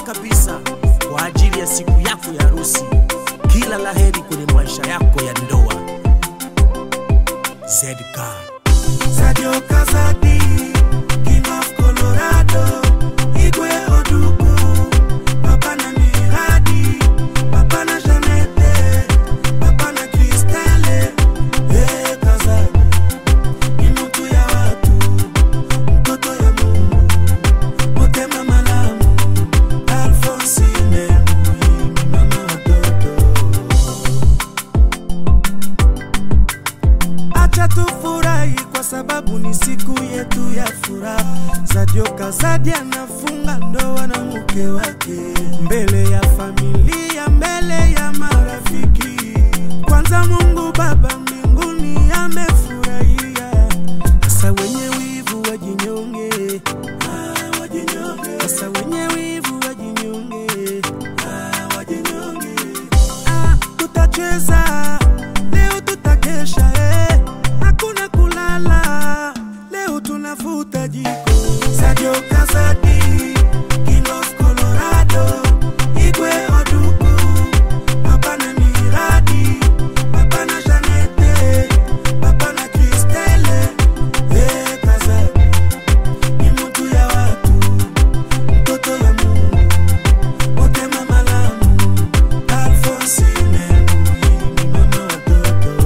kabisa kwa ajili ya siku yako ya harusi. Kila laheri kwenye maisha yako ya ndoa. ZK Sadio Kazadi, King of Colorado, Igwe Oduku, Papa na Miradi, Papa na Janete, Papa na Kristele, eh Kazadi, ni mtu ya watu, mtoto ya Mungu, motema malamu, Alphonsine Muhimi, mama watoto. Acha tufurahi kwa sababu ni siku yetu ya furaha. Sadio Kazadi anafunga ndoa na mke wake mbele ya familia, mbele ya marafiki. Kwanza Mungu Baba mbinguni amefurahia. Sasa wenye wivu wajinyonge, ah, wajinyonge. Sasa wenye wivu wajinyonge, ah, wajinyonge. Ah, tutacheza leo, tutakesha eh, hakuna kulala leo, tunavuta jiko. Sadio Kazadi, King of Colorado, Igwe Oduku, Papa na Miradi, Papa na Janete, Papa na Kristele, eh, Kazadi ni mtu ya watu, mtoto ya Mungu, motema malamu, Alphonsine Muhimi, mama watoto.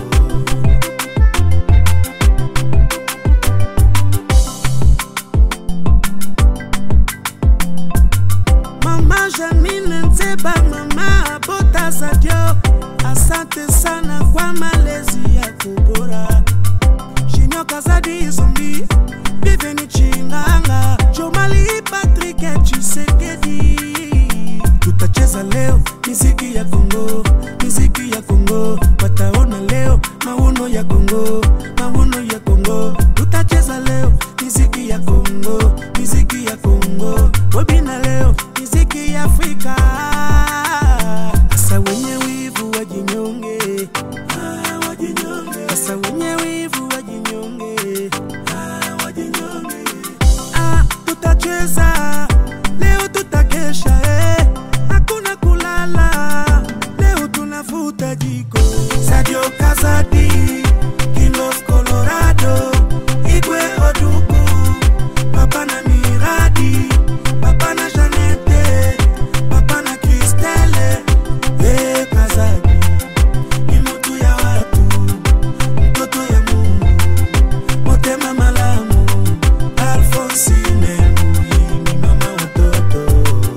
Mama Janine Nzeba, mama Bota Sadio, asante sana kwa malezi yako bora. Junior Kazadi Zombi, Bienvenue Chinganga, Jomali Patrick Chisekedi. Tutacheza leo miziki ya Kongo, miziki ya Kongo, wataona leo mauno ya Kongo, mauno ya Kongo. Tutacheza leo miziki ya Kongo, miziki ya Kongo, webina leo miziki ya Afrika. Sasa wenye wivu wajinyonge, ah, wajinyonge. Sasa wenye wivu wajinyonge, ah, wajinyonge. Ah, tutacheza leo, tutakesha eh, hakuna kulala leo, tunavuta jiko. Sadio Kazadi, King of Colorado, Igwe Oduku, Papa na Miradi, Papa na Janete, Papa na Kristele, eh Kazadi ni mtu ya watu, mtoto ya Mungu, motema malamu, Alphonsine Muhimi, mama watoto.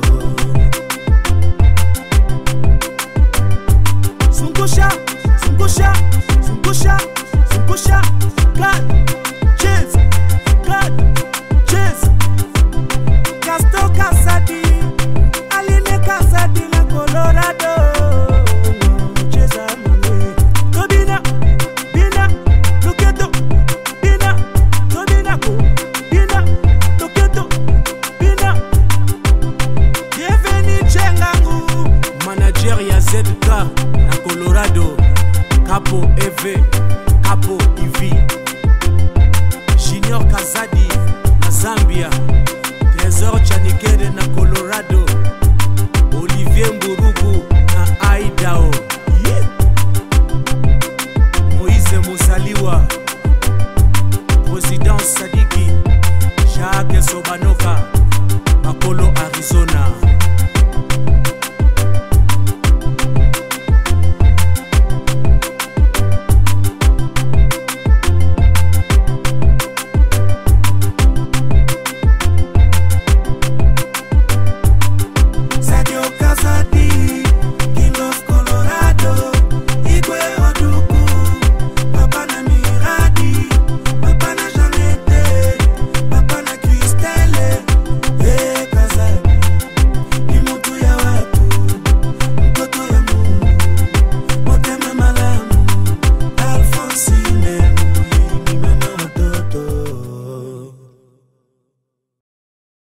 Zungusha, zungusha, zungusha, zungusha, God, cheers, God, cheers. Casto Kazadi, Aline Kazadi na Colorado. Cheza mwe. Tobina, bina, toketo, bina, tobina ko, bina, toketo, bina. Bienvenue Chengangu. manager ya ZK na Colorado, Capo EV, Capo EV, Junior Kazadi na Zambia, Trésor Chanikere na Colorado, Olivier Mburugu na Idaho, yeah. Moïse Musaliwa, Président Sadiki, Jacques